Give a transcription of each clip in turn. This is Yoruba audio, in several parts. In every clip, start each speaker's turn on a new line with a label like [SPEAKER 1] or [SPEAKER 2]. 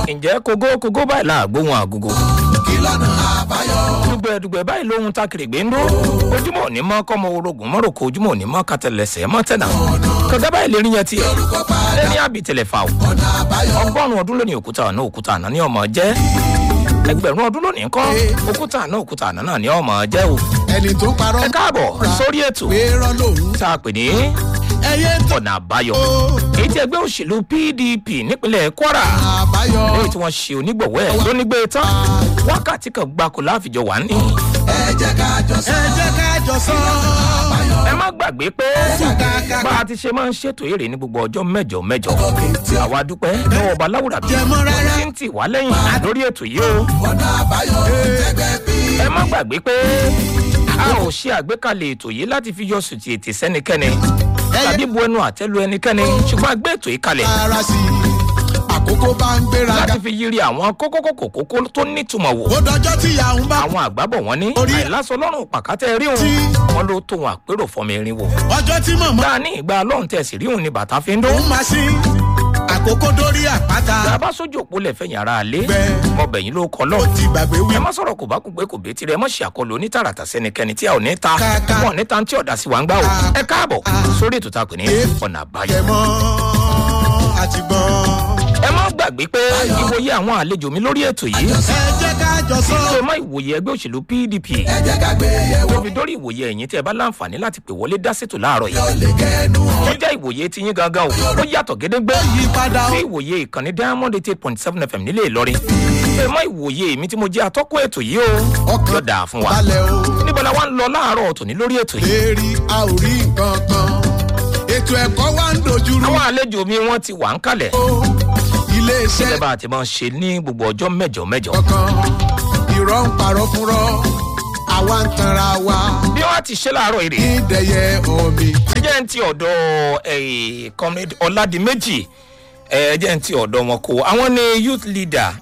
[SPEAKER 1] ǹjẹ́ kógó kógó báyìí là gbóhùn àgógó.
[SPEAKER 2] kí lọ́nà àbáyọ.
[SPEAKER 1] dùgbẹ̀dùgbẹ̀ báyìí lóhun takèrègbè ń dó ojúmọ̀ òní mọ́ kọ́mọ orogún mọ́ròkó ojúmọ̀ òní mọ́ kàtẹ́lẹsẹ̀ mọ́ tẹ̀nà kọ̀gá báyìí lè rí yẹn tiẹ̀ lẹ́ni àbítẹ̀lẹ̀ fà ó
[SPEAKER 2] ọ̀nà àbáyọ.
[SPEAKER 1] ọgọ́rùn-ún ọdún lónìí òkúta àná òkúta àná ní ọmọ jẹ́ ẹgbẹ̀rún ọdún lónìí kọ́ òkúta àná òkúta àná náà ní ọmọ jẹ́ o
[SPEAKER 2] ẹni tó parọ́.
[SPEAKER 1] ẹ káàbọ̀ sórí ètò
[SPEAKER 2] pé rán lòun.
[SPEAKER 1] tá a pè ní
[SPEAKER 2] ẹyẹ tó
[SPEAKER 1] ọ̀nà àbáyọ èyí tí ẹgbẹ́ òṣèlú pdp nípínlẹ̀ kwara
[SPEAKER 2] àbáyọ.
[SPEAKER 1] lẹ́yìn tí wọ́n ṣe onígbọ̀wọ́ ẹ̀ lónígbé tán wákàtí kan gbáko láàfijọ́ wà ní.
[SPEAKER 2] ẹ jẹ́ ká jọ sọ. ẹ jẹ́ ká jọ sọ.
[SPEAKER 1] ẹ má gbàgbé pé bá a ti ṣe máa ń ṣètò èrè ní gbogbo ọjọ́ mẹ́jọ mẹ́jọ àwa dúpẹ́ lọ́wọ́ ọba láwùrà bí
[SPEAKER 2] Jẹmọ́ rárá.
[SPEAKER 1] tí ń tì wá lẹ́yìn lórí ètò yìí o
[SPEAKER 2] ọ̀nà àbáyọ. ẹgbẹ́ bí.
[SPEAKER 1] ẹ má gbàgbé pé a ò ṣe àgbékalẹ̀ ètò yìí láti fi yọ sùtì ètè sẹ́nikẹ́ni tàbí bu ẹnu àtẹ́lu ẹnikẹ́ni ṣùgbọ́n a gbé ètò yìí kalẹ̀
[SPEAKER 2] ara sí i. àkókò bá ń gbéra ga.
[SPEAKER 1] láti fi yiri àwọn kókókókó kókó tó nítumọ̀ wò
[SPEAKER 2] ó dọjọ́ tí ìyá ń bá.
[SPEAKER 1] àwọn àgbábọ̀ wọn ní
[SPEAKER 2] Orí-
[SPEAKER 1] àìlásọ lọ́rùn pàkátẹ́ rí òun
[SPEAKER 2] Tí-
[SPEAKER 1] wọn ló tó wọn àpérò fọmọ erin wò
[SPEAKER 2] ọjọ́ tí mọ̀mọ́.
[SPEAKER 1] dáa ní ìgbà lọ́run tẹ̀sí rí òun ni bàtà fi ń dún
[SPEAKER 2] òun máa ṣí. àkókò dórí àpáta.
[SPEAKER 1] bàbá sójú òpó lẹ̀fẹ̀yìn ara alẹ́
[SPEAKER 2] Bẹ́ẹ̀.
[SPEAKER 1] mọ̀bẹ̀yìn ló kọ́
[SPEAKER 2] ó
[SPEAKER 1] lọ́ọ̀
[SPEAKER 2] ti gbàgbé wí.
[SPEAKER 1] ẹ má sọ̀rọ̀ kò bá kú pé kò bẹ́ẹ̀ tirẹ̀ ẹ má ṣe àkọlù onítàràtà sẹ́nikẹ́ni tí a ò ní ta
[SPEAKER 2] Kàkà.
[SPEAKER 1] wọn ò ní ta tí ọ̀dà sí wa ń gbà o ẹ káàbọ̀ sórí ètò tá a pè ní ọ̀nà àbáyọ.
[SPEAKER 2] kẹmọ́ àti gbọ́n.
[SPEAKER 1] ẹ má gbàgbé pé ìwòye àwọn àlejò mi lórí ètò yìí
[SPEAKER 2] ẹ jẹ́ ká jọ sọ.
[SPEAKER 1] ṣe má ìwòye ẹgbẹ́ òṣèlú pdp
[SPEAKER 2] ẹ jẹ́ ká gbé yẹ̀wò.
[SPEAKER 1] tó fi dórí ìwòye ẹ̀yìn tí ẹ bá láǹfààní láti pè wọlé dá sètò láàárọ̀ yìí
[SPEAKER 2] ó lè kẹ́nu ọ̀.
[SPEAKER 1] tó jẹ́ ìwòye tí yín gangan o ó yàtọ̀ gédégbé
[SPEAKER 2] yípadà ó.
[SPEAKER 1] sí ìwòye ìkànnì diamond eight point seven fm nílé ìlọrin ṣe má ìwòye mi tí mo jẹ́ atọ́kọ̀ ètò yìí o
[SPEAKER 2] Ọkàn
[SPEAKER 1] yóò dáa fún wa
[SPEAKER 2] balẹ̀ o.
[SPEAKER 1] níbo la wá ń lọ láàárọ̀ tòní lórí ètò yìí
[SPEAKER 2] lérí a ò rí nǹkan kan. ètò ẹ̀kọ́ wa ń dojúrú.
[SPEAKER 1] àwọn àlejò mi wọ́n ti wà ń kalẹ̀
[SPEAKER 2] iléeṣẹ́
[SPEAKER 1] gẹ́gẹ́ bá a ti máa ń ṣe ní gbogbo ọjọ́ mẹ́jọ mẹ́jọ
[SPEAKER 2] kankan. irọ́ ń parọ́ fúnrọ́. àwa ń tanra wa.
[SPEAKER 1] bí wọ́n ti ṣe láàárọ̀ èrè
[SPEAKER 2] ìdẹ̀yẹ omi.
[SPEAKER 1] jẹ́ ń ti ọ̀dọ̀ eh, comrade ọ̀làdìmẹ́jì ẹ jẹ́ ń ti ọ̀dọ̀ wọn kó àwọn ni youth leader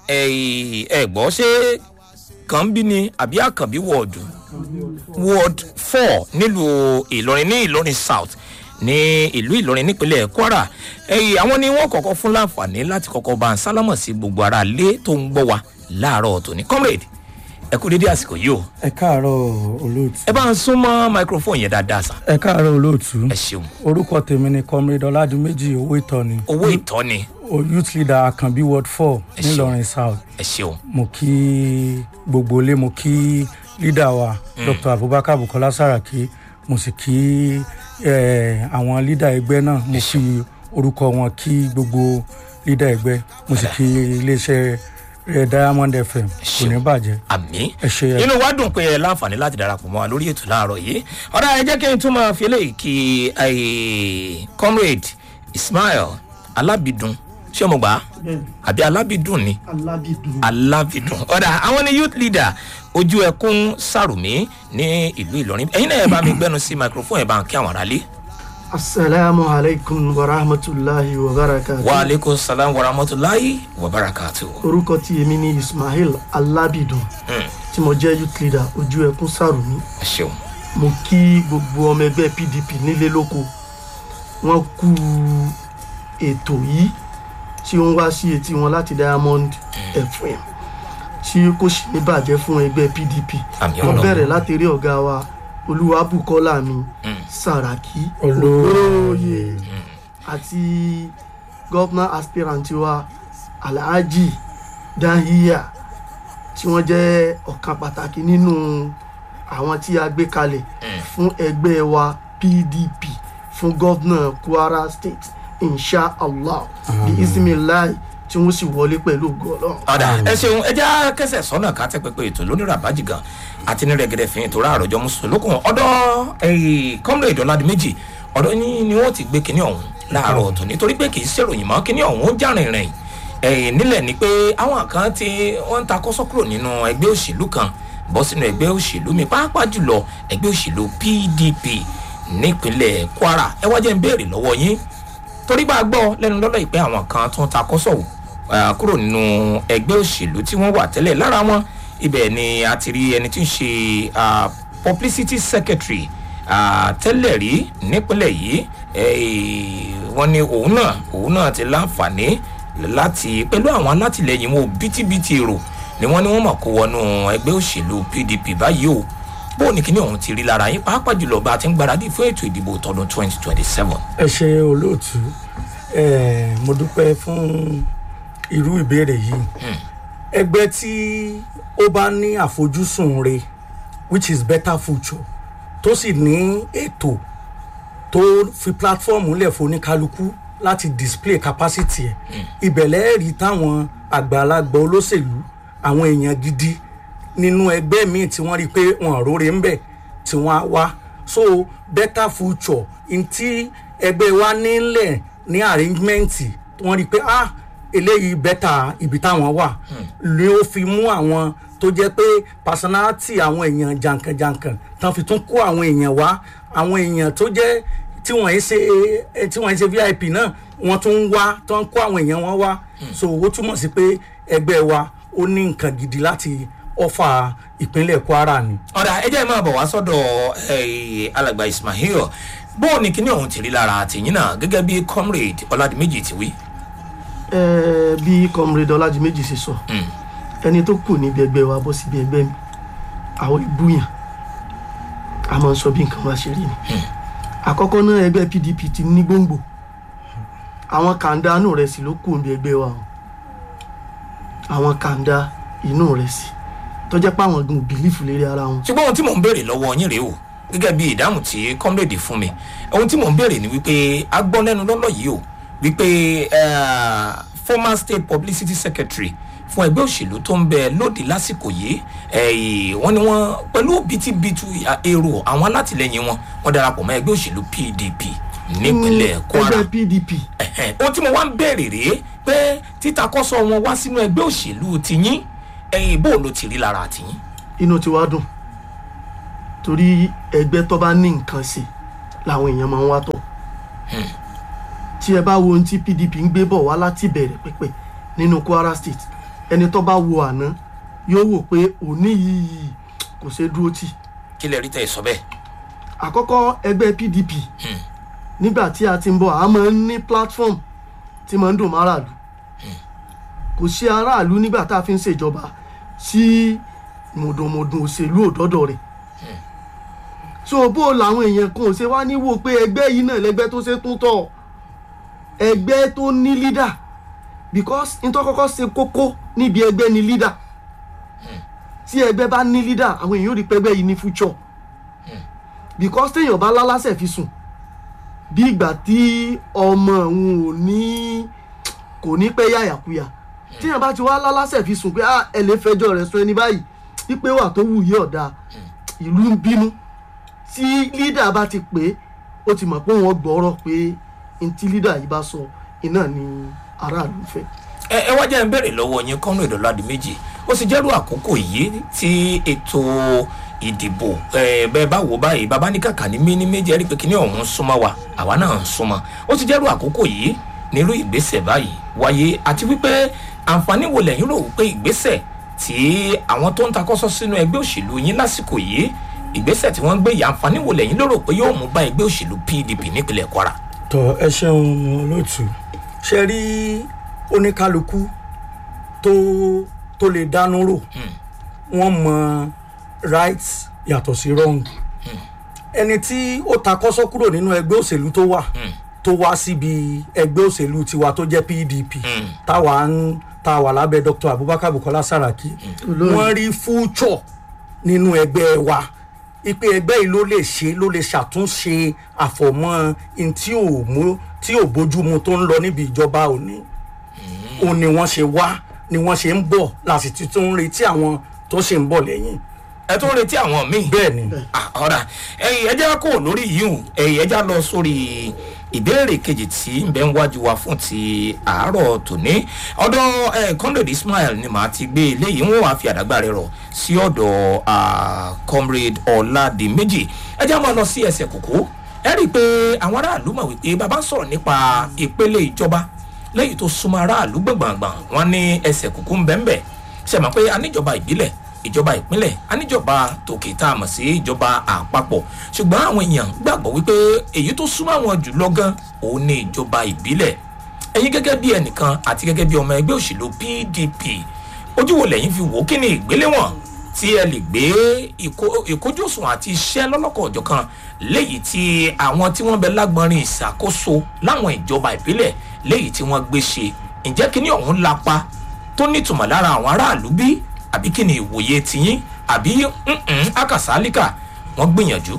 [SPEAKER 1] ẹ gbọ́ ṣé kànbí ni àbí àkànbí wọ́ọ̀dù ward four nílùú ìlọrin ní ìlọrin south ní ìlú ìlọrin nípínlẹ̀ kwara ẹ̀yìn àwọn ni wọ́n kọ́kọ́ fún láǹfààní láti kọ́kọ́ bá ń sálámọ̀ sí gbogbo ara lé tó ń gbọ́ wa láàárọ̀ tòní comrade ẹ kú dédé àsìkò yìí o
[SPEAKER 3] ẹ káàárọ̀ olóòtú.
[SPEAKER 1] ẹ bá ń súnmọ́ microphone yẹn dáadáa sà
[SPEAKER 3] ẹ káàárọ̀ olóòtú.
[SPEAKER 1] ẹ ṣeun
[SPEAKER 3] orúkọ tèmi ni comrade ọládúméjì owó ìtọ́ni
[SPEAKER 1] owó ìtọ́ni
[SPEAKER 3] o youth leader akanbi ward four
[SPEAKER 1] Ẹ ṣeun.
[SPEAKER 3] nílọrin south
[SPEAKER 1] ẹ ṣeun
[SPEAKER 3] mo kí gbogbo ilé mo kí leader wa dr abubakar bukola saraki mo sì kí eh, àwọn leader ẹgbẹ́ náà mo fi orúkọ wọn kí gbogbo leader ẹgbẹ́ mo sì kí iléeṣẹ́ eh, diamond fm kò ní
[SPEAKER 1] ṣeun.
[SPEAKER 3] bàjẹ́
[SPEAKER 1] àmì
[SPEAKER 3] ẹ ṣe ẹ
[SPEAKER 1] inú wa dùn pé ẹ láǹfààní láti darapọ̀ mọ́ wa lórí ètò láàárọ̀ yìí ọ̀rọ̀ ẹ jẹ́ kí n tún máa fi eléyìí kí eh, comrade ismail alábìdùn ṣé mo gbà á àbí alábìdùn ni
[SPEAKER 3] alábìdùn.
[SPEAKER 1] alábìdùn ọ̀dà àwọn ni youth leader ojú ẹkún sàrùmí ní ìlú ìlọrin ẹ̀yin náà ẹ bá mi gbẹ́nu sí microphone ẹ bá ń kí àwọn aráalé.
[SPEAKER 4] asalaamu alaykum wa rahmatulahi wa barakatu.
[SPEAKER 1] wa aleykum salaam wa rahmatulahi wa barakatu.
[SPEAKER 4] orúkọ tí èmi ní ismail alábìdùn tí mo jẹ́ youth leader ojú ẹkún sàrùmí
[SPEAKER 1] ẹ ṣeun
[SPEAKER 4] mo kí gbogbo ọmọ ẹgbẹ́ pdp nílé lóko wọ́n kú ètò yìí tí ó ń wá sí etí wọn láti diamond fm tí kò sì ní bàjẹ́ fún ẹgbẹ́ pdp
[SPEAKER 1] Àmì
[SPEAKER 4] mo
[SPEAKER 1] Ọlọ́run.
[SPEAKER 4] bẹ̀rẹ̀ láti rí ọ̀gá wa olúwabùkọ́lá mi sàràkí
[SPEAKER 3] Olóyè.
[SPEAKER 4] olóyè àti gọ́fúnà aspirant wa alhaji dahiya tí wọ́n jẹ́ ọ̀kan pàtàkì nínú àwọn tí a gbé kalẹ̀ fún ẹgbẹ́ wa pdp fún gọ́fúnà kwara state inshallah bí ismailai tí wọ́n sì wọlé pẹ̀lú ògo ọlọ́run.
[SPEAKER 1] ọ̀dà ẹ ṣeun ẹ já kẹsẹ̀ sọ́nà ká tẹ́ pẹpẹ ètò lónìí rabaji gan àti ní rẹ̀gẹ̀dẹ̀ fi ètò rà àròjọ mùsùlùkùn ọ̀dọ̀ comrade ọ̀làdìmẹ́jì ọ̀dọ̀ yín ni wọ́n ti gbé kinní ọ̀hún láàárọ̀ ọ̀tún nítorí pé kì í ṣèròyìn mọ́ kinní ọ̀hún ó jàrin rìn ẹ̀yìn nílẹ̀ ni pé àwọn kan tí wọ́n ń ta kọ́sọ́ kúrò nínú ẹgbẹ́ òṣèlú kan bọ́ sínú ẹgbẹ́ òṣèlú mi pàápàá jùlọ ẹgbẹ́ òṣèlú pdp nípínlẹ̀ kwara ẹ wá jẹ́ ń béèrè lọ́wọ́ yín torí bá a gbọ́ lẹ́nu lọ́lọ́ ìpẹ́ àwọn kan tó ń ta kọ́sọ̀wò ah, kúrò nínú ẹgbẹ́ òṣèlú tí wọ́n wà tẹ́lẹ̀ lára wọn ibẹ̀ ni a ti rí ẹni tí ń ṣe ah, publicity secretary ah, tẹ́lẹ̀ rí nípínlẹ̀ yìí eh, wọ́n ní òun náà òun náà ti láǹfààní láti pẹ̀lú àwọn alátìlẹyìn wọn bítíbitì èrò ni wọ́n ní wọ́n mọ̀ kó wọnú ẹgbẹ́ òṣèlú pdp báyìí o bóun ní kíní ọ̀hún ti rí lára yín pàápàá jùlọ bá a ti ń gbáradì fún ètò ìdìbò tọdún twenty twenty seven.
[SPEAKER 3] ẹ ṣe olóòtú ẹ mo dúpẹ́ fún irú ìbéèrè yìí ẹgbẹ́ tí ó bá ní àfojúsùn re which is better future tó sì ní ètò tó fi platform lẹ̀ fún oníkálukú láti display capacity ẹ̀ ìbẹ̀lẹ̀ rí táwọn àgbàlagbà olóṣèlú àwọn èèyàn gidi nínú ẹgbẹ́ míì tí wọ́n rí i pé wọn róore ń bẹ̀ tí wọ́n á wá so better future n tí ẹgbẹ́ wa nílẹ̀ ní arrangement wọ́n rí i pé ah eléyìí better ibi táwọn wà ni ó fi mú àwọn tó jẹ́ pé personality àwọn èèyàn jàǹkànjàǹkàn tán fi tún kó àwọn èèyàn wá àwọn èèyàn tó jẹ́ tí wọ́n yìí ṣe tí wọ́n yìí ṣe vip náà wọ́n tún ń wá tó ń kó àwọn èèyàn wọn wá so ó túmọ̀ sí pé ẹgbẹ́ wa ó ní nǹkan gidi láti ọfà ìpínlẹ̀ kwara ni.
[SPEAKER 1] ọ̀dà ẹ jẹ́ máa bọ̀ wá sọ́dọ̀ eh, alàgbà ismail bóun ní kíní ọ̀hún ti rí lára àtìyìn náà gẹ́gẹ́ bí comrade ọ̀làdìmẹ́jì ti wí.
[SPEAKER 4] ẹ bí comrade ọlájúméjì ṣe sọ ẹni tó kù níbi ẹgbẹ́ wa bọ́ síbi ẹgbẹ́ mi àwọn ìbúyàn a máa ń sọ bí nǹkan wa ṣe rí ni àkọ́kọ́ náà ẹgbẹ́ pdp ti ní gbòǹgbò àwọn kàńdá inú rẹ̀ sì ló kù níbi ẹgbẹ́ wa o àwọn kàńdá inú rẹ̀ sì tó jẹ́ pé àwọn gan bìlífù lérí ara wọn
[SPEAKER 1] ṣùgbọ́n ohun tí mò ń béèrè lọ́wọ́ yín rèé o gẹ́gẹ́ bí ìdáhùn tí comrade fún mi ohun tí mò ń béèrè ni wípé a gbọ́ lẹ́nu lọ́lọ́ yìí o wípé eh, former state publicity secretary fún ẹgbẹ́ òṣèlú tó ń bẹ lóde lásìkò yìí eh, wọ́n ní wọ́n pẹ̀lú bítíbitú èrò àwọn alátìlẹyìn wọn wọ́n darapọ̀ mọ́ ẹgbẹ́ òṣèlú pdp nípínlẹ̀ kwara
[SPEAKER 4] ẹgbẹ́ pdp
[SPEAKER 1] Ẹ̀hẹ̀n, ohun tí mo wá ń béèrè rèé pé títakọ́sọ wọn wá sínú ẹgbẹ́ òṣèlú tiyín ẹ̀yìn bó ló ti rí lára tiyín.
[SPEAKER 4] inú ti wá dùn torí ẹgbẹ́ tó bá ní nǹkan ṣe làwọn èèyàn máa ń wá tọ̀ tí ẹ bá wo ohun tí pdp ń gbé bọ̀ wá láti bẹ̀rẹ̀ pẹ́pẹ́ nínú kwara state ẹni tó bá wo àná yóò wò pé òní yìí kò ṣeé dúró tì
[SPEAKER 1] kí lè rí tẹ̀ sọ bẹ́ẹ̀.
[SPEAKER 4] àkọ́kọ́ ẹgbẹ́ pdp nígbà tí a ti ń bọ̀ a máa ń ní platform tí máa ń dùn mọ́ aráàlú kò sí aráàlú nígbà tá a fi ń ṣèjọba sí mọ̀dọ̀mọ̀dọ̀ òṣèlú òdọ́dọ̀ rẹ̀ so bó làwọn èèyàn kan ò ṣe wá níwò pé ẹgbẹ́ yìí náà lẹgbẹ́ tó ṣe tún tọ̀ ẹgbẹ́ tó ní leader because nítorí kọ́kọ́ ṣe kókó níbi ẹgbẹ́ ní leader tí ẹgbẹ́ bá ní leader àwọn èèyàn ò rí pẹ́gbẹ́ yìí ní future because téèyàn bá lálásẹ̀ fi sùn bí ìgbà tí ọmọ òun ò ní kò ní pẹ́ yàyàkuyà téèyàn bá ti wá lálásẹ̀ fi sùn pé ah ẹ lè fẹjọ́ rẹ̀ sọ ẹni báyìí wípé wà tó wù yí ọ̀dà ìlú ń bínú tí lídà bá ti pé ó ti mọ̀ pé wọ́n gbọ́rọ̀ pé n tí lídà yìí bá sọ iná ni aráàlú fẹ́.
[SPEAKER 1] ẹ ẹ wá jẹ́ ń bèrè lọ́wọ́ yín kọ́nù ìdọ́ládì méjì ó sì jẹ́rú àkókò yìí tí ètò ìdìbò ẹ bẹ́ẹ̀ bá wò báyìí bàbá ní kàkà ní mí ní méjì ẹ̀rí pé kíní ọ̀hún súnmọ́ wa àwa náà ń súnmọ́ ó sì jẹ́rú àkókò yìí nírú ìgbésẹ̀ báyìí wáyé àti wípé àǹfààní wo lẹ́yìn rò wípé ìgbésẹ̀ tí àwọn tó ń takọ́sọ́ sínú ẹgbẹ́ òṣèlú yín lásìkò yìí ìgbésẹ̀ tí wọ́n ń gbé yìí àǹfààní wo lẹ́yìn lérò pé yóò mú bá ẹgbẹ́ òṣèlú pdp nípínlẹ̀ kwara.
[SPEAKER 3] tọ ẹ ṣeun olóòtú ṣe rí oníkálukú tó tó lè dánú rò wọn mọ right yàtọ̀ sí wrong ẹni tí ó ta kọ́sọ́ kúrò nínú ẹgbẹ́ òṣèlú tó wà tó wá síbi ẹgbẹ́ òṣèlú tiwa tó jẹ́ pdp táwa ń tá wà lábẹ́ dr abubakar bukola saraki wọ́n rí future nínú ẹgbẹ́ wa ipe ẹgbẹ́ yìí ló lè ṣe ló lè ṣàtúnṣe àfọ̀mọ́ in tí ò mú tí ò bójúmu tó ń lọ níbi ìjọba òní òun ni wọ́n ṣe wá ni wọ́n ṣe ń bọ̀ lásìtì tó ń retí àwọn tó ṣe ń bọ̀ lẹ́yìn
[SPEAKER 1] ẹ tún retí àwọn míì.
[SPEAKER 3] bẹ́ẹ̀ ni
[SPEAKER 1] Ah, ọ̀rà ẹ̀yìn ẹja kò lórí yìí o ẹ̀yìn ẹja lọ sórí ìbéèrè kejì tí ń bẹ ń wájú wa fún ti àárọ̀ tòní ọ̀dọ̀ ẹ̀ comrade ismail ni màá ti gbé eléyìí wọn wàá fi àdágbà rẹ rọ sí ọ̀dọ̀ ah, comrade ọ̀làdìmẹ́jì ẹja máa lọ sí ẹsẹ̀ kòkó ẹ rí i pé àwọn aráàlú mọ̀ wípé bàbá ń sọ̀rọ̀ nípa ìpele ìjọba lẹ́yìn tó súnmọ́ aráàlú gbọ̀ngbọ̀ngbọ̀n wọn ní ẹsẹ̀ kòkó ń bẹ́ẹ̀ bẹ́ẹ̀ ṣe mọ̀ pé aníjọba ìbílẹ̀ ìjọba ìpínlẹ̀ aníjọba tòkè tá a mọ̀ sí ìjọba àpapọ̀ ṣùgbọ́n àwọn èèyàn gbàgbọ́ wípé èyí tó súnmọ́ àwọn jùlọ gan òun ní ìjọba ìbílẹ̀ ẹ̀yin gẹ́gẹ́ bí ẹnìkan àti gẹ́gẹ́ bí ọmọ ẹgbẹ́ òṣèlú pdp ojú wo lẹ́yìn fi wò ó kí ni ìgbéléwọ̀n tí ẹ lè gbé ìkó- ìkójúsùn àti iṣẹ́ lọ́lọ́kọ̀ ọ̀jọ̀kan léyìí tí àwọn tí wọ́n bẹ lágbọ́nrin ìṣàkóso láwọn ìjọba ìbílẹ̀ léyìí tí wọ́n gbé ṣe ǹjẹ́ kí ni ọ̀hún lapa tó nítumọ̀ lára àwọn aráàlú bí àbí kí ni ìwòye tiyín àbí ǹǹ akàsálíkà wọ́n gbìyànjú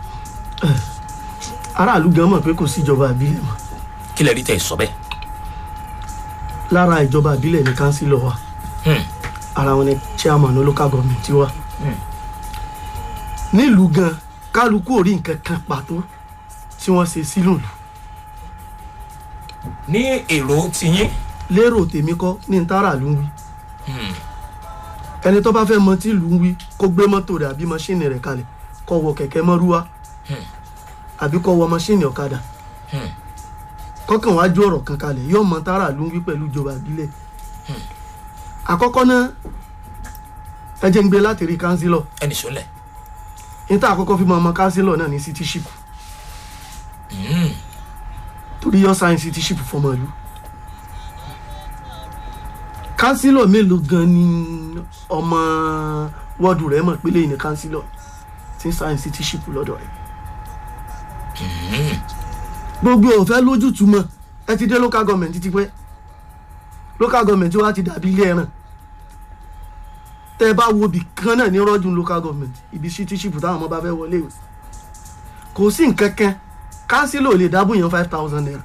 [SPEAKER 4] aráàlú gan mọ̀ pé kò sí ìjọba ìbílẹ̀ mọ́
[SPEAKER 1] kí lẹ rí tẹ̀ sọ bẹ́ẹ̀.
[SPEAKER 4] lára ìjọba ìbílẹ̀ ní kánsílọ̀ wa
[SPEAKER 1] Hmm.
[SPEAKER 4] ara wọn ni chairman local government wa nílùú gan kálukú ò rí nǹkan kan pàtó tí wọ́n ṣe sílùú lù
[SPEAKER 1] ní èrò tiyín
[SPEAKER 4] lérò tèmi kọ́ ní n tára lù ń wí ẹni tó bá fẹ́ mọ tí lù ń wí kó gbé mọ́tò rẹ̀ àbí mọ́ṣíìnì rẹ̀ kalẹ̀ kó wọ kẹ̀kẹ́ mọ́rúwá àbí kó wọ mọ́ṣíìnì ọ̀kadà
[SPEAKER 1] Hmm.
[SPEAKER 4] kọ́kàn wájú ọ̀rọ̀ kan kalẹ̀ yóò mọ tára lù ń wí pẹ̀lú ìjọba ìbílẹ̀ àkọ́kọ́ náà ẹ jẹ́ ń gbé láti rí kánsílọ̀
[SPEAKER 1] ẹnì sọlẹ̀
[SPEAKER 4] níta àkọ́kọ́ fi mọ ọmọ kánsílọ̀ náà ní citizenship torí yọ sáyẹn citizenship fọmọ ìlú kánsílọ̀ mélòó gan ni ọmọ wọ́ọ̀dù rẹ̀ mọ̀ pé lẹ́yìn ní kánsílọ̀ tí ń sáyẹn citizenship lọ́dọ̀ rẹ̀ gbogbo ọ̀fẹ́ lójútùú mọ́ ẹ ti dé local government ti pẹ́ local government wa ti dàbí ilé ẹran tẹ ẹ bá wo ibì kan náà ní rọ́jú local government ibi citizenship táwọn ọmọ bá fẹ́ wọlé ìwé kò sí nǹkan kan kánsílò lè dábò yẹn five thousand naira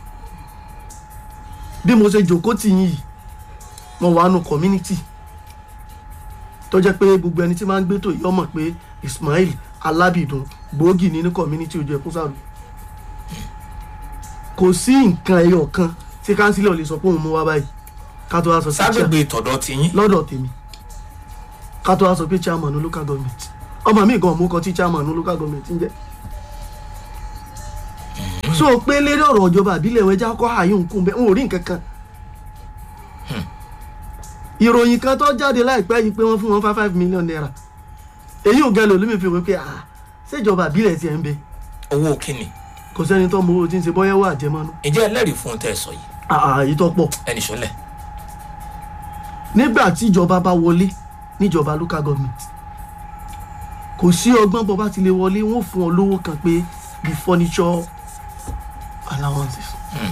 [SPEAKER 4] bí mo ṣe jòkó tì yín yìí mo wà nù community tó jẹ́ pé gbogbo ẹni tí máa ń gbé tó yìí ọmọ pé Ismail Alábìdún gbòógì ní ní community ojú ẹkún sáré kò sí nǹkan ẹyọ kan tí kánsílò lè sọ pé òun mú wá báyìí ká tó wá sọ sí chair
[SPEAKER 1] ságbègbè tọ̀dọ̀ tiyín
[SPEAKER 4] lọ́dọ̀ tèmi ká tó wá sọ pé chairman ní local government ọmọ mi gan mú kan tí chairman ní local government ń jẹ́ so pé lérí ọ̀rọ̀ ìjọba àbílẹ̀ ẹ̀wẹ̀ já kọ́ ààyè òǹkùn bẹ́ẹ̀ n ò rí nǹkan kan ìròyìn kan tó jáde láìpẹ́ yìí pé wọ́n fún wọn five five million naira èyí ò gẹ́lò lómi fi wọ́n pé ah ṣèjọba àbílẹ̀ tiẹ̀ ń bẹ
[SPEAKER 1] owó kínni
[SPEAKER 4] kò sẹ́ni tó mọ owó tí ń ṣe bọ́yẹ́wò àjẹmọ́nú
[SPEAKER 1] ǹjẹ́ ẹlẹ́rìí fún un tẹ́ ẹ sọ yìí
[SPEAKER 4] ààyè tó pọ̀
[SPEAKER 1] ẹnì sọlẹ̀
[SPEAKER 4] nígbà tí ìjọba bá wọlé níjọba local government kò sí ọgbọ́n bọ́ bá ti lè wọlé wọ́n fún ọ lówó kan pé the furniture allowances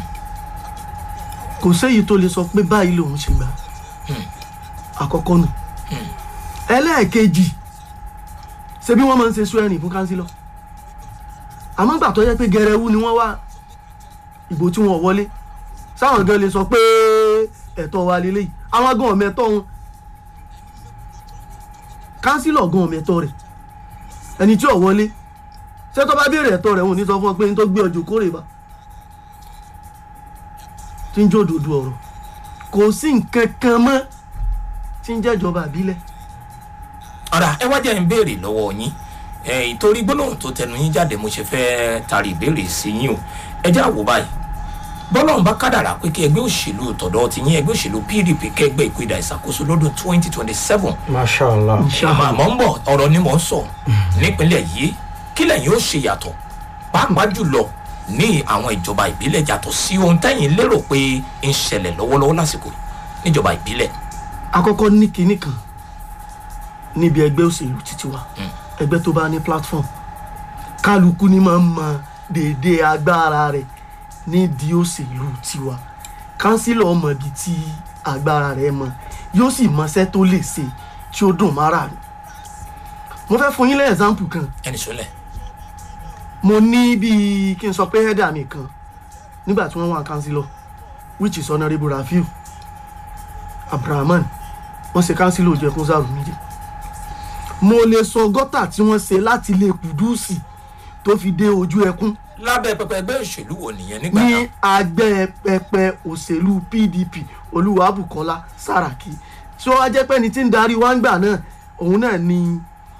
[SPEAKER 4] kò séyìí tó lè sọ pé báyìí lòun ṣe gbà àkọ́kọ́ nù ẹlẹ́ẹ̀kejì ṣe bí wọ́n máa ń ṣe swearing fún kánsílọ̀ àmọ́ gbà tó yẹ pé gẹrẹwu ni wọ́n wá ìbò tí wọ́n wọlé sáwọn gan lè sọ pé ẹ̀tọ́ wa lélẹ́yìí àwọn gan ọ̀mọ ẹ̀tọ́ wọn kánsílọ̀ gan ọ̀mọ ẹ̀tọ́ rẹ̀ ẹni tí ò wọlé ṣé tó bá béèrè ẹ̀tọ́ rẹ̀ wọn ò ní sọ fún ọ pé ní tó gbé ọjọ́ kórè bá tí ń jó òdòdó ọ̀rọ̀ kò sí nǹkan kan mọ́ tí ń jẹ́jọba àbílẹ̀
[SPEAKER 1] ọ̀rà ẹ wá jẹ́ ń béèrè lọ́wọ́ yín ẹ̀, ìtorí gbólóhùn tó tẹnu yín jáde mo ṣe fẹ́ tari ìbéèrè sí yín o ẹ jẹ́ àwò báyìí bọ́lọ́run bá kádàrà pé kí ẹgbẹ́ òṣèlú tọ̀dọ̀ ti yín ẹgbẹ́ òṣèlú pdp kẹgbẹ́ ìpínlẹ̀ ìṣàkóso lọ́dún twenty twenty seven
[SPEAKER 3] mashallah
[SPEAKER 1] àmọ́ àmọ́ ń bọ̀ ọ̀rọ̀ ni mò ń sọ nípínlẹ̀ yìí kí lẹ́yìn ó ṣe yàtọ̀ pàápàá jùlọ ní àwọn ìjọba ìbílẹ̀ yàtọ̀ sí ohun tẹ́yìn lérò pé ń ṣẹlẹ̀ lọ́wọ́lọ́wọ́ lásìkò yìí níjọba ìbílẹ̀
[SPEAKER 4] àkọ́kọ́ ní kinní kan níbi ẹgbẹ́ òṣèlú títí wa ẹgbẹ́ tó bá ní platform kálukú ni máa ń mọ déédéé agbára rẹ̀ nídìí òṣèlú tiwa kánsílọ̀ ọmọdé tí agbára rẹ̀ mọ yóò sì mọṣẹ́ tó lè ṣe tí ó dùn mára rẹ̀ mo fẹ́ fún yín lẹ́ example kan
[SPEAKER 1] ẹnì sọlẹ̀
[SPEAKER 4] mo ní bíi kí n sọ pé header mi kan nígbà tí wọ́n wà kánsílọ̀ which is honourable rafiu abrahaman wọ́n ṣe kánsílọ̀ ojú ẹkún sáàrù méjì mo lè sọ gọ́tà tí wọ́n ṣe láti lè kùdùsì tó fi dé ojú ẹkún
[SPEAKER 1] lábẹ́ pẹpẹ ẹgbẹ́ òṣèlú wo nìyẹn nígbà
[SPEAKER 4] ní
[SPEAKER 1] náà
[SPEAKER 4] agbẹ́ pẹpẹ òṣèlú pdp olúwàbùkọ́lá sàràkí tí ó wá jẹ́ pé ní tí ń darí wá ń gbà náà òun náà ni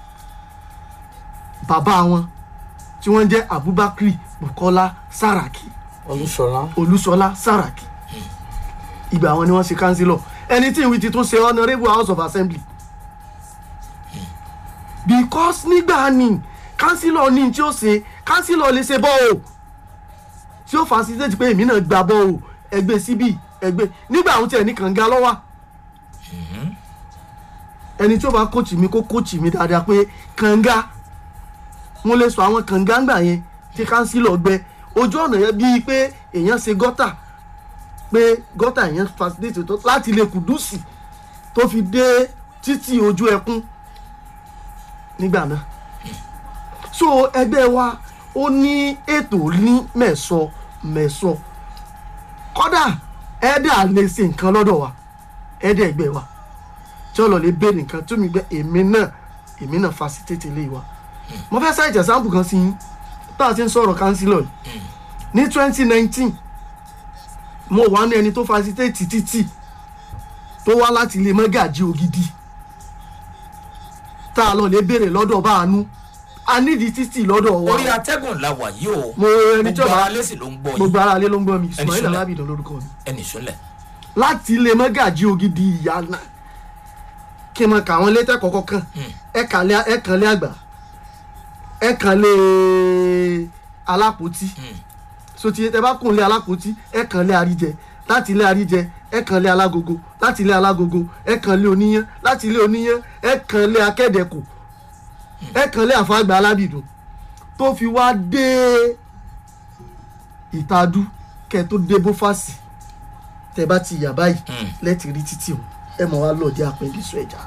[SPEAKER 4] bàbá wọn tí wọ́n jẹ́ abubakar bukola sàràkí
[SPEAKER 3] olúṣọlá
[SPEAKER 4] olúṣọlá sàràkí ìgbà wọn ni wọ́n ṣe kánsílọ̀ ẹni tí ìwé ti tún ṣe honourable house of assembly because nígbà ní kánsílọ̀ ní tí ó ṣe kánsílọ̀ lè ṣe bọ́ o tí ó facilitate pé èmi náà gba bọ́ o ẹgbẹ́ síbí ẹgbẹ́ nígbà àwọn tiẹ̀ ní kànga lọ́wọ́ ẹni tí ó bá kóòtù mi kó kóòtù mi dáadáa pé kànga mo lè sọ àwọn kànga ńgbà yẹn tí kánsílọ̀ gbẹ ojú ọ̀nà yẹn bíi pé èèyàn ṣe gọ́tà pé gọ́tà èèyàn facilitate tó láti lè kùdùsì tó fi dé títì ojú ẹkún nígbà náà so ẹgbẹ́ wa ó ní ètò ní mẹ̀sọ mẹ̀sọ kọ́dà ẹ̀dà lè ṣe nǹkan lọ́dọ̀ wa ẹ̀dà ẹgbẹ́ wa tí ó lọ lè béèrè nǹkan tó mi gbẹ èmi náà èmi náà facilitate lé wa mo fẹ́ sáyẹ̀tì ẹ̀sáǹpù kan sí yín tá a ti ń sọ̀rọ̀ kánsílọ̀ yìí ní twenty nineteen mo wà ní ẹni tó facilitate títì tó wá láti ilé mọ́gàjí ògidì tá a lọ lè béèrè lọ́dọ̀ bá a nú a nídìí títì lọ́dọ̀ wa
[SPEAKER 1] orí atẹ́gùn la wà yìí o
[SPEAKER 4] mo ẹni tí
[SPEAKER 1] gbogbo
[SPEAKER 4] ọba
[SPEAKER 1] ara lẹ́sìn ló ń gbọ́
[SPEAKER 4] gbogbo
[SPEAKER 1] yìí
[SPEAKER 4] ara lé ló ń gbọ́ mi ismail
[SPEAKER 1] sílẹ̀.
[SPEAKER 4] alábìdàn lórúkọ mi
[SPEAKER 1] ẹnì sọlẹ̀
[SPEAKER 4] láti ilé mọ́gàjí ògidì ìyànà kí n mọ kà wọ́n létẹ́ kọ̀ọ̀kan kan ẹ̀ka lé ẹ̀kan lé àgbà ẹ̀kan lé alápótí sotí ẹ bá kùn lé alápótí ẹ̀kan lé àríjẹ láti ilé àríjẹ ẹ̀kan lé alágogo láti ilé alágogo ẹ̀kan lé oníyán láti ilé oníyán ẹ̀kan lé akẹ́dẹ̀kù ẹ̀kan lé àfàgbà alábìdùn tó fi wá dé ìtadú kẹ́ tó dé bófàsì tẹ bá ti yà báyìí lẹ́tì rí títì o ẹ mọ̀ wá lọ́ọ̀dí àpẹ́ndísọ ẹja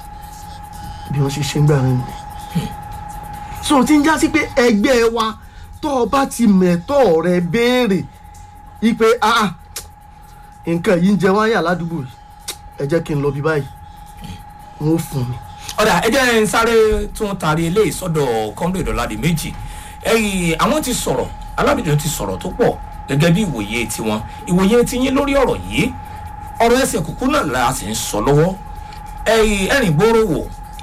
[SPEAKER 4] bí wọ́n ṣe ṣe ń gbà rẹ̀ nìyẹn. so tí ń já sí pé ẹgbẹ́ wa tó o bá ti mẹ̀tọ́ rẹ béèrè ipe ah nǹkan yìí ń jẹ wáyà ládùúgbò yìí ẹ jẹ́ kí n lọ bí báyìí n ó fún mi.
[SPEAKER 1] ọ̀dà ẹ jẹ́ ń sáré tún taari eléyìí sọ́dọ̀ kọ́ńdé ìdọ́ládì méjì ẹ̀yìn àwọn ti sọ̀rọ̀ alábìdàn ti sọ̀rọ̀ tó pọ̀ gẹ́gẹ́ bí ìwòye tiwọn ìwòye tiyín lórí ọ̀rọ̀ yìí ọ̀rọ̀ ẹsẹ̀ kúkú náà la sì ń sọ lọ́wọ́ ẹ̀yìn ẹ̀rìn gbòòrò wò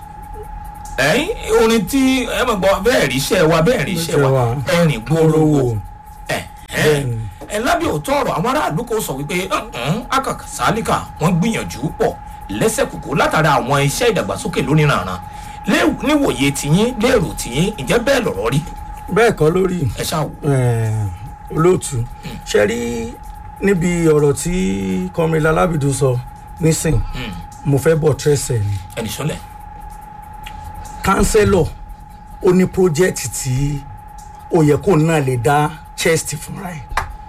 [SPEAKER 1] ẹ̀yìn orin tí ẹ mọ̀ gbọ́ bẹ́ẹ̀ rí iṣẹ́ wa bẹ́ẹ̀ rí iṣẹ́ wa
[SPEAKER 3] Iṣẹ́ wa.
[SPEAKER 1] ẹ̀rìn gbòòrò wò
[SPEAKER 3] Wò.
[SPEAKER 1] ẹ̀ ẹ̀ ẹ̀ lábẹ́ òótọ́ ọ̀rọ̀ àwọn aráàlú kò sọ wípé akàkà sálíkà wọ́n gbìyànjú pọ̀ lẹ́sẹ̀ kúkú látara àwọn iṣẹ́ ìdàgbàsókè lónìí rànran Lé- níwòye tiyín lérò tiyín ǹjẹ́ bẹ́ẹ̀ lọ̀rọ̀ rí
[SPEAKER 3] bẹ́ẹ̀ kọ́ lórí
[SPEAKER 1] ẹ ṣáà wò.
[SPEAKER 3] eh, olóòtú ṣe rí níbi ọ̀rọ̀ tí kọ́mílá alábìdún sọ nísìn mo fẹ́ bọ̀ tẹ́sẹ̀ ni
[SPEAKER 1] ẹnì sọlẹ̀
[SPEAKER 3] kánsẹ́lọ̀ ó ní pírójẹ́tì tí ó yẹ kó náà lè dá chest fúnra ẹ̀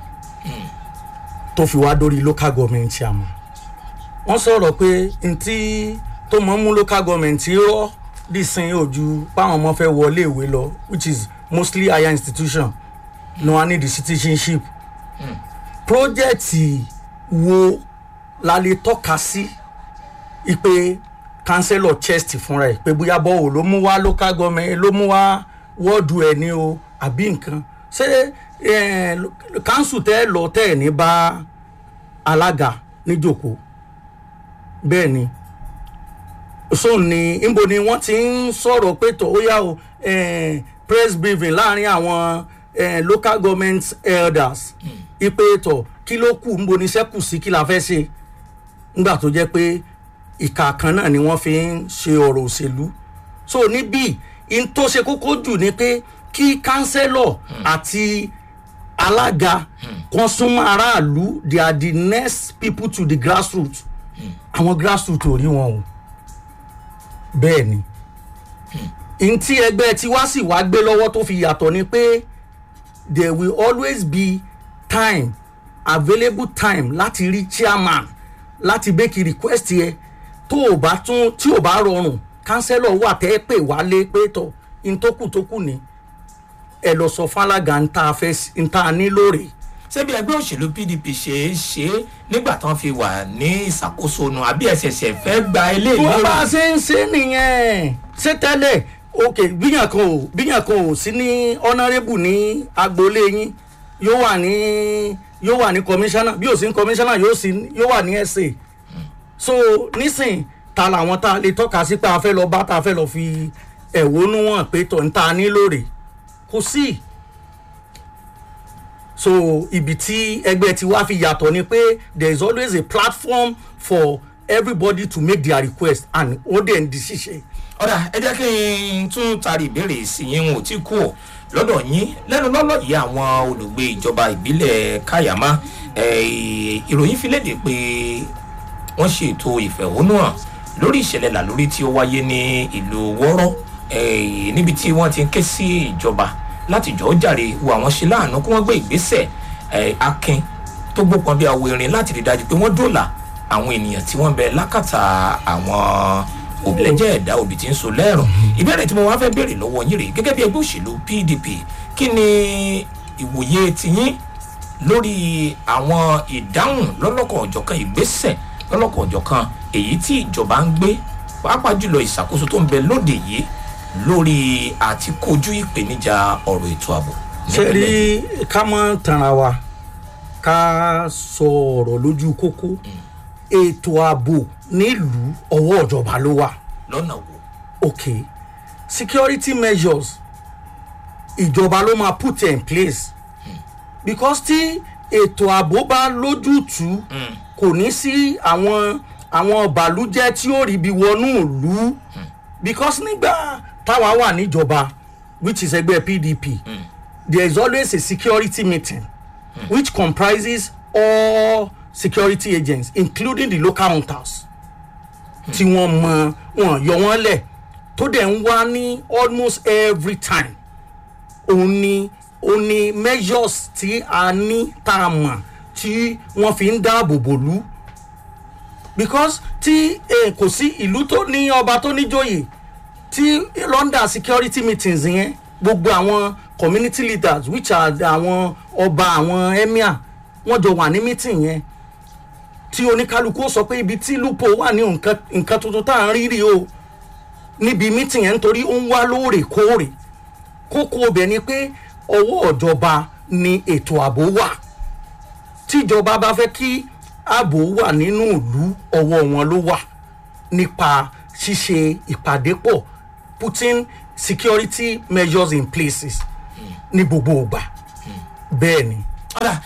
[SPEAKER 3] tó fi wá dórí local government chairman wọ́n sọ̀rọ̀ pé ntí tó mọ̀ ń mú local government rọ́ dísìn ojú báwọn ọmọ fẹ́ wọlé ìwé lọ which is mostly higher institution no one need the citizenship pírójẹ́tì wo la lè tọ́ka sí ipe councillor chest fúnra ẹ pé bóyá bọ́wọ̀ ló mú wá local government ló mú wá wọ́ọ̀dù ẹ̀ ní o àbí nǹkan ṣé eh, council tẹ́ lọ tẹ́ ẹ̀ ní bá alága níjòkó bẹ́ẹ̀ ni so ni níbo ni wọ́n ti ń sọ̀rọ̀ pé tó ó yá o eh, press briefing láàrin àwọn eh, local government elders ipe tó kí ló kù níbo ni iṣẹ́ kù sí kí la fẹ́ ṣe nígbà tó jẹ́ pé ìka kan náà ni wọ́n fi ń ṣe ọ̀rọ̀ òṣèlú so níbí in tó ṣe kókó jù ni pé kí kánsẹ́lọ̀ àti alága kan súnmọ́ aráàlú they are the next people to the grassroots àwọn grassroots ò rí wọn o bẹ́ẹ̀ ni n tí ẹgbẹ́ tiwa sì wá gbé lọ́wọ́ tó fi yàtọ̀ ni pé there will always be time available time láti rí chairman láti make request yẹ tó o bá tún tí o bá rọrùn kánsẹ́lọ̀ wà tẹ́ pè wálé pé tọ̀ n tó kù tó kù ni ẹ lọ sọ fálága n ta fẹ́ n ta ní lóore
[SPEAKER 1] ṣebí ẹgbẹ́ òṣèlú pdp ṣe é ṣe é nígbà tán fi wà ní ìṣàkóso nu àbí ẹ̀ṣẹ̀ṣẹ̀ fẹ́ gba eléyìí
[SPEAKER 3] wọ́n bá
[SPEAKER 1] lérò?
[SPEAKER 3] ṣe ń ṣe nìyẹn ṣé tẹ́lẹ̀ ok bíyàn kan ò bíyàn kan ò sí ní honourable ní agboolé yín yóò wà ní yóò wà ní commissioner bí ò sí ní commissioner yóò sí yóò wà ní sa so nísìn ta làwọn tá a lè tọ́ka sí pé a fẹ́ lọ bá tá a fẹ́ lọ fi ẹ̀wọ́nú wọn pé tọ̀ ń ta ní lóore kò sí so ibi tí ẹgbẹ́ ti wá fi yàtọ̀ ni pé there is always a platform for everybody to make their request and ó dẹ̀ ń di ṣíṣe.
[SPEAKER 1] ọ̀dà ẹ jẹ́ kí n tún taari ìbéèrè sí yín wọn ò tí kú ọ̀ lọ́dọ̀ yín lẹ́nu lọ́lọ́ yìí àwọn olùgbé ìjọba ìbílẹ̀ káyàmá eh, ìròyìn fi léde pé wọ́n ṣe ètò ìfẹ̀hónúhàn lórí ìṣẹ̀lẹ̀ làlórí tí ó wáyé ní ìlú wọ́rọ́ eh, níbi tí wọ́n ti ń ké sí ìjọba láti jọ̀ọ́ jàre wo àwọn ṣe láàánú kí wọ́n gbé ìgbésẹ̀ eh, akin tó gbópọn bí awo irin láti rí dájú pé wọ́n dòlà àwọn ènìyàn tí wọ́n bẹ lákàtà àwọn òbílẹ̀jẹ̀ ẹ̀dá òbí tí ń so lẹ́rùn ìbéèrè tí mo wá fẹ́ béèrè lọ́wọ́ yín rèé gẹ́gẹ́ bí ẹgbẹ́ òṣèlú pdp kí ni ìwòye tiyín lórí àwọn ìdáhùn lọ́lọ́kan ọ̀jọ̀kan ìgbésẹ̀ lọ́lọ́kan ọ̀jọ̀kan èyí tí ìjọba ń gbé pàápàá jùlọ ìṣàkóso tó ń bẹ lóde yìí lórí àti kojú ìpèníjà ọ̀rọ̀ ètò ààbò.
[SPEAKER 3] ṣe rí ká mọ́ tanra wa ká sọ ọ̀rọ̀ lójú kókó ètò ààbò nílùú ọwọ́ ìjọba ló wà
[SPEAKER 1] lọ́nà wo.
[SPEAKER 3] ok security measures ìjọba ló máa put in place because tí ètò ààbò bá lójútùú kò ní sí àwọn àwọn bàlújẹ́ tí ó rí bí wọnú ìlú because nígbà táwa wà níjọba which is ẹgbẹ́ pdp there is always a security meeting which comprises all security agents including the local hunters tí wọ́n mọ wọn yọ wọ́n lẹ̀ tó dẹ̀ ń wá ní almost every time òun ni òun ni measures tí a ní tá a mọ̀ tí wọ́n fi ń dáàbò bò lú because tí eh, kò sí ìlú tó ní ọba tó níjòyè tí london security meetings yẹn gbogbo àwọn community leaders which are àwọn ọba àwọn emir wọ́n jọ wà ní meeting yẹn tí oníkálukú ó sọ pé ibi tí lupo wà ní nǹkan nǹkan tuntun tá à ń rí rí o níbi meeting yẹn nítorí ó ń wá lóòrèkóòrè kókó ọbẹ̀ ni pé ọwọ́ ìjọba ni ètò ààbò wà tíjọba bá fẹ́ kí ààbò wà nínú ìlú ọwọ́ wọn ló wà nípa ṣíṣe ìpàdé pọ̀ putting security measures in places ní gbogbo ìgbà bẹ́ẹ̀ ni.
[SPEAKER 1] ọ̀dà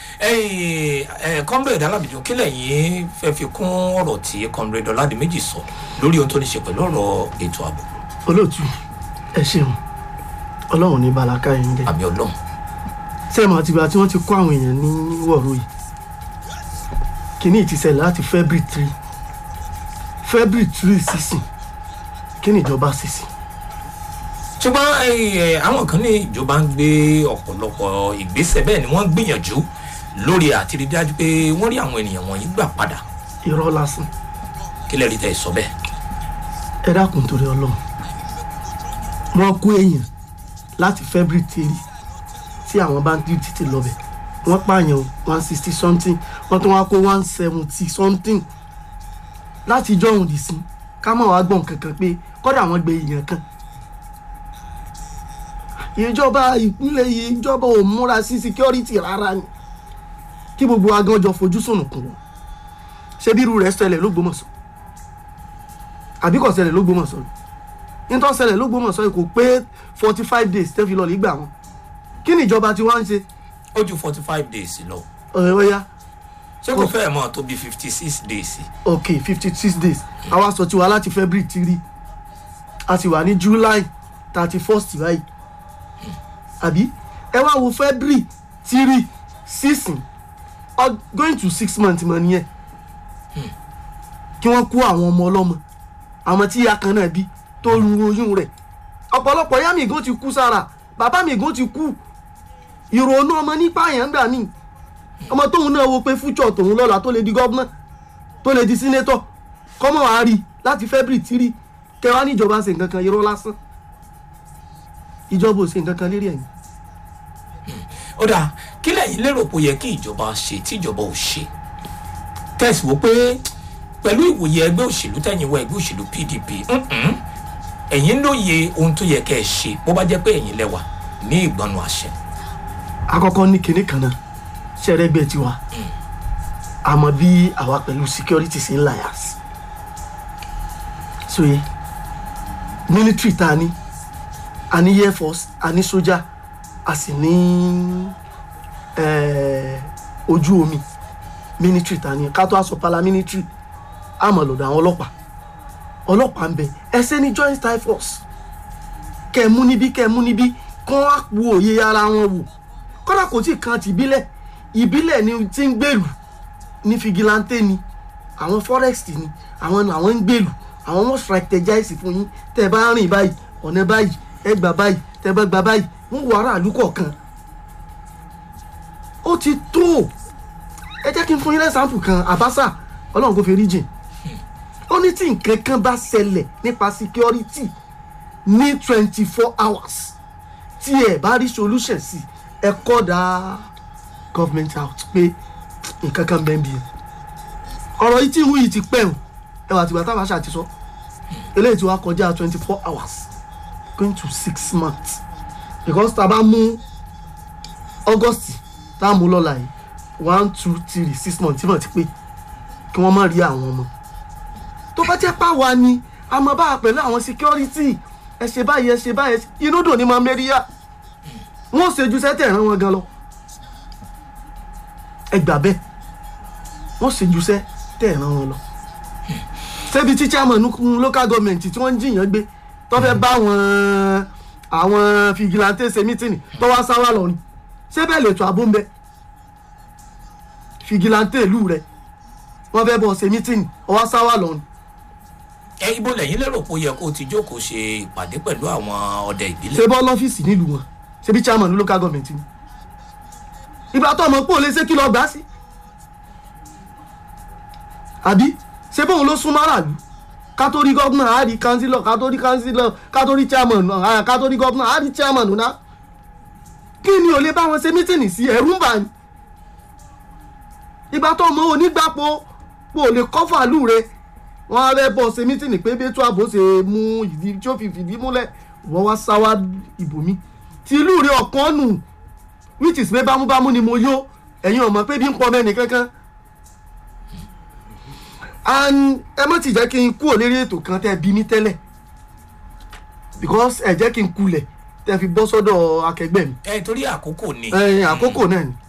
[SPEAKER 1] comrade alábìjọ kílẹ̀ yìí fẹ́ fi kún ọ̀rọ̀ tí comrade ọ̀làdìmẹ́jì sọ lórí ohun tó ní ṣe pẹ̀lú ọ̀rọ̀ ètò ààbò
[SPEAKER 4] olóòtú ẹ ṣeun ọlọ́run ní balaka yìí ń jẹ
[SPEAKER 1] àmì ọlọ́run
[SPEAKER 4] sẹ́ẹ̀mù àtìgbà tí wọ́n ti kó àwọn èèyàn ní wọ̀rọ̀ yìí kìíní ti ṣẹlẹ̀ láti february three february three sísìn kí ni ìjọba ṣe sí
[SPEAKER 1] ṣùgbọ́n eh, àwọn kan ní ìjọba ń gbé ọ̀pọ̀lọpọ̀ ìgbésẹ̀ bẹ́ẹ̀ ni wọ́n ń gbìyànjú lórí àti rí dájú pé wọ́n rí àwọn ènìyàn wọ̀nyí gbà padà
[SPEAKER 4] irọ́ lásán
[SPEAKER 1] kí lè rí tẹ̀ sọ bẹ́ẹ̀.
[SPEAKER 4] ẹ dákun torí ọlọ́run wọ́n kó èèyàn láti february three tí àwọn bandit ti lọ bẹ̀ wọ́n pààyàn one sixty something wọ́n tún wá kó one seventy something láti ijọ́ òun dì sí ká mọ̀ wá gbọ̀n kankan pé kọ́dà wọ́n gbé èèyàn kan ìjọba ìpínlẹ̀ yìí ìjọba ò múra sí security rárá ni kí gbogbo agánjọ fojú sùnùkùn wọn ṣé bí irú rẹ̀ ṣẹlẹ̀ lógbómọ̀ṣọ́ àbí kò ṣẹlẹ̀ lógbómọ̀ṣọ́ ni nítorí ṣẹlẹ̀ lógbómọ̀ṣọ́ yìí kò pé forty five days tẹ́ fi lọ lè gbà wọn kí ni ìjọba tí wọ́n ń ṣe
[SPEAKER 1] ó ju forty five days lọ
[SPEAKER 4] ọ̀rẹ́ ọ̀ya
[SPEAKER 1] ṣé kò fẹ́ẹ̀ mọ́ tó bí fifty six days
[SPEAKER 4] ok fifty six days àwa sọ tiwa láti february three a sì wà ní july thirty first báyìí àbí ẹ wá wo february three sísìn ọ going to six months mọ nìyẹn kí wọ́n kó àwọn ọmọ ọlọ́mọ àwọn tí ìyá kan náà bí tó ru oyún rẹ̀ ọ̀pọ̀lọpọ̀ ìyá mi gan ti kú sára bàbá mi gan ti kú ìrònú ọmọ nípa àyàn gbà mí ọmọ tóun náà wo pé fújọ tòun lọ́la tó lè di gọ́vnà tó lè di sínétọ̀ kọ́mọ̀ wá rí láti february three kẹwàá níjọba ṣe nǹkan kan irọ́ lásán ìjọba ò ṣe nǹkan kan lérí ẹ̀yìn
[SPEAKER 1] ó dáa kí lẹ́yìn lérò pé ó yẹ kí ìjọba ṣe tí ìjọba ò ṣe tẹ̀sí wo pé pẹ̀lú ìwòye ẹgbẹ́ òṣèlú tẹ̀yìn wọ ẹgbẹ́ òṣèlú pdp mm-mm, ẹ̀yin lóye ohun tó yẹ kẹ́ ẹ ṣe bó bá jẹ́ pé ẹ̀yin lẹ́wà ní ìgbọnnu àṣẹ
[SPEAKER 4] àkọ́kọ́ ní kinní kan náà ṣẹrẹgbẹ tiwa àmọ́ bí àwa pẹ̀lú security ṣe ń láyà sí so yẹ military ta ni a ní air force a ní sójà a sì ní eh, ojú omi military ta ni ká tó aṣọ paramilitary àmọ́ lọ́dọ̀ àwọn ọlọ́pàá ọlọ́pàá ń bẹ ẹsẹ̀ ní joint strike force kẹ́ ẹ mú níbí kẹ́ ẹ mú níbí kán á wo òye ara wọn wò kọ́dà kò tí ì kan ti ìbílẹ̀ ìbílẹ̀ ni ti ń gbèrú ní figilante ni àwọn forest ni àwọn àwọn ń gbèlú àwọn wọn strategize fún yín tẹ́ ẹ bá rìn báyìí ọ̀nà báyìí ẹ gbà báyìí tẹ́ ẹ bá gbà báyìí wọ́n wọ aráàlú kọ̀ọ̀kan ó ti tó ẹ jẹ́ kí n fún yín lẹ́sàmpù kan àbáṣà ọlọ́run kò fi rí jìn ó ní tí nǹkan kan bá ṣẹlẹ̀ nípa security ní twenty four hours tí ẹ bá rí solution sí ẹ kọ́ da government out pé nǹkan kan bẹ́ẹ̀ bí ọ̀rọ̀ yìí tí ìwú yìí ti pẹ́ o ẹ wà tìgbà táwọn aṣáà ti sọ eléyìí tí wàá kọjá twenty four hours going to six months because tá a bá mú august tá a mú lọ́la yìí one two three six months tí wọ́n ti pé kí wọ́n má rí àwọn ọmọ tó bá jẹ́ pàwa ni a mọ̀ bá a pẹ̀lú àwọn security ẹ ṣe báyìí ẹ ṣe báyìí ẹ ṣe- inú dùn ní máa mẹ́ríyá wọ́n ṣe ju sẹ́tẹ̀ rán wọn gan lọ ẹ gbà bẹ́ẹ̀ wọ́n ṣe ju sẹ́tẹ̀ rán wọn lọ ṣebí tí chairman nukun local government tí wọ́n ń jiyàn gbé tó fẹ́ bá àwọn àwọn fìgìláńtì ṣe mítìnì tó wá sáwà lọ ni ṣé bẹ́ẹ̀ lè tó àbó ń bẹ fìgìláńtì ìlú rẹ wọ́n fẹ́ bọ̀ ṣe mítìnì ó wá sáwà lọ ni
[SPEAKER 1] ẹ ibo lẹ́yìn lérò pé ó yẹ kó o ti jókòó ṣe ìpàdé pẹ̀lú àwọn ọdẹ ìbílẹ̀
[SPEAKER 4] ṣe bọ́ lọ́fíìsì nílùú wọn ṣe bí chairman local government ni ìgbà tó ọmọ pé ò lè ṣe kí lọ gbà sí àbí ṣe bóun ló sún máràlú ká tó rí gọ́vnà á rí kánsílọ̀ ká tó rí kánsílọ̀ ká tó rí chairman náà ká tó rí gọ́vnà á rí chairman náà kí ni ò lè bá wọn ṣe mítìnì sí ẹ̀rú ń bà ní ìgbà tó ọmọ onígbàpọ̀ pé ò lè kọ́fà lù rẹ wọn á rẹ bọ̀ ṣe mítìnì pé bẹ́ẹ̀ tó àbò ṣe mú ìdí tí ó fi fìdí múlẹ̀ wọ́n wá sáwá ìbòmí tí ìlú rẹ ọ̀kan nù which is pé bámúbámú ni mo yó ẹ̀yin ọ̀mọ̀ pé bí ń pọ̀ mẹ́ni kankan and ẹ má ti jẹ́ kí n kúrò lérí ètò kan tẹ́ bí mi tẹ́lẹ̀ because ẹ jẹ́ kí n kulẹ̀ tẹ́ fi bọ́ sọ́dọ̀ akẹgbẹ́ mi
[SPEAKER 1] ẹ torí àkókò ni
[SPEAKER 4] ẹ̀yin àkókò náà ni